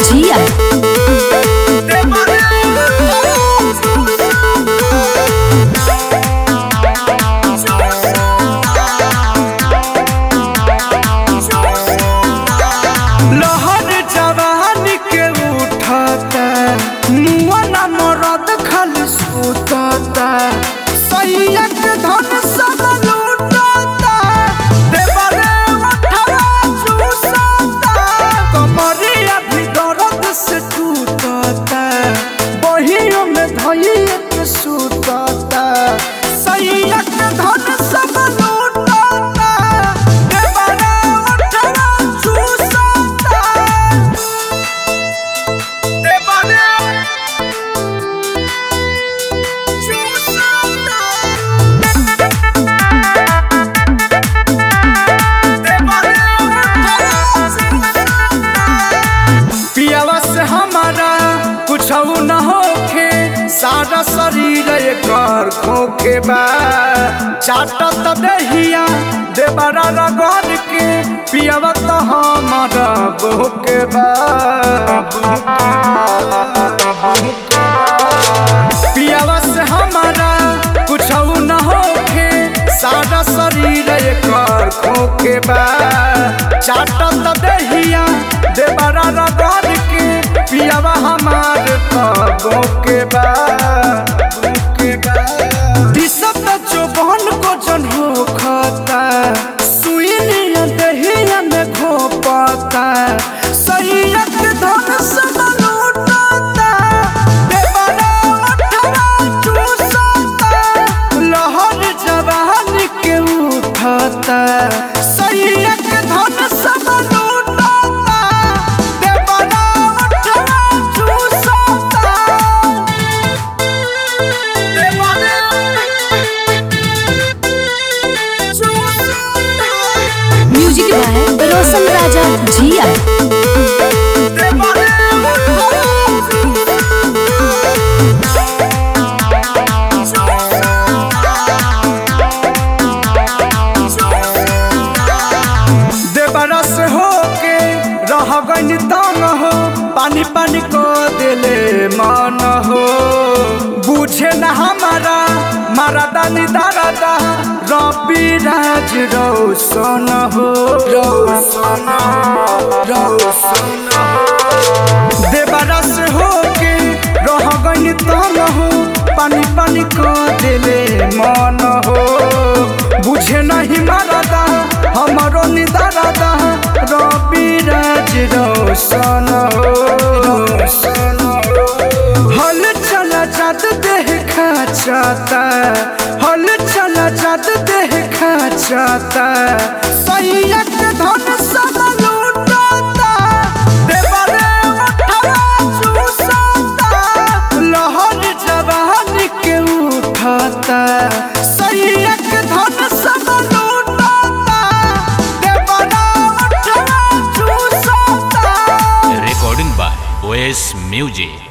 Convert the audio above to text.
जिया लहर जवानी के उठता मुआना मरद खाली सुतता सैयद धन सब लूटता देवरे उठवा चूसता कमरिया भी दर्द से टूटता बहियों में धैया के सुतता सैयद धन सब लूटता देवरे उठवा चूसता देवरे पियावा से हमारा कुछ न होखे सारा शरीर एकर खोखे बा चाटत दहिया देवरा रगड़ के पियावा तो हमारा बोके बा पियावा से हमारा कुछ न होखे सारा शरीर एकर खोखे बा चाटत दहिया देवरा रगड़ के पियावा हमार पगो के बा के बा दिसत जो बहन को जन हो खाता सुइनिया दहिया में घोपता सैयद धन सब लूटता देवरा उठवा चूसता लहर जवान के उठता सैयद धन सब लूटता देवरा उठवा चूसता देवरा चूसता म्यूजिक बाय रोशन राजा जिया देवरस होके रह गई तंग हो पानी पानी को दिले मन हो बुझे न हमारा मारा दानी दादा रबी राज रोशन हो रोशन रोशन देवरस होके रह गई तंग हो पानी पानी को दिले मन हो बुझे नहीं मारदा हमारो निदारदा रबी राज रोशन हो रोशन हो हल चला जात देह खाचाता हल चला जात देह खाचाता सैयद धन सब लूटता देवरे उठवा चूसता लहर जवान के उठता सैयद धन सब लूटता देवरा उठवा चूसता recording by OS Music.